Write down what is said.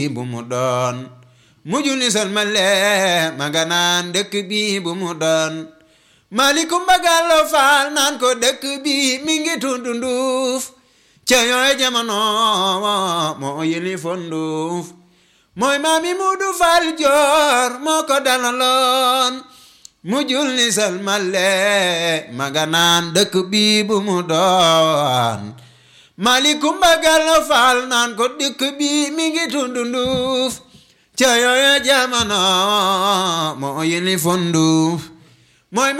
bu mu doon mujju ni salmale ma nga naan dëkk bi bu mu doon malikum bagallo faal naan ko dëkk bi mi ngi tudd nduuf ca yooy jamono moo yili fo nduuf mooy maami mudu faal joor moo ko dalaloon mujjul ni salmale ma nga naan dëkk bi bu mu doon malikum bagallo faal naan ko dëkk bi mi ngi tudd nduuf ca yooy jamono moo yili fo nduuf mooy